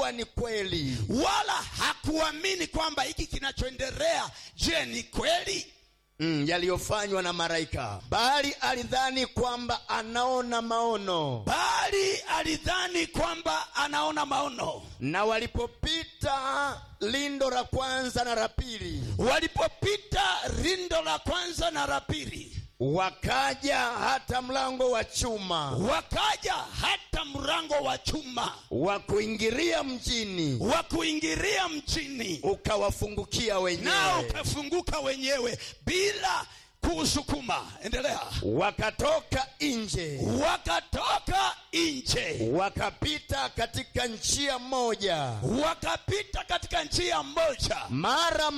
kuwa ni kweli wala hakuamini kwamba hiki kinachoendelea je ni kweli mm, yaliyofanywa na malaika bali alidhani kwamba anaona maono bali alidhani kwamba anaona maono na walipopita lindo la kwanza na la pili walipopita rindo la kwanza na la pili wakaja hata mlango wa chuma wakaja hata mrango wa chuma wa kuingilia mjini wa kuingilia mjini ukawafungukia nao wenyewe ukafunguka wenyewe bila kuusukuma endelea wakatoka nje wakatoka nje wakapita katika njia moja wakapita katika njia moja mara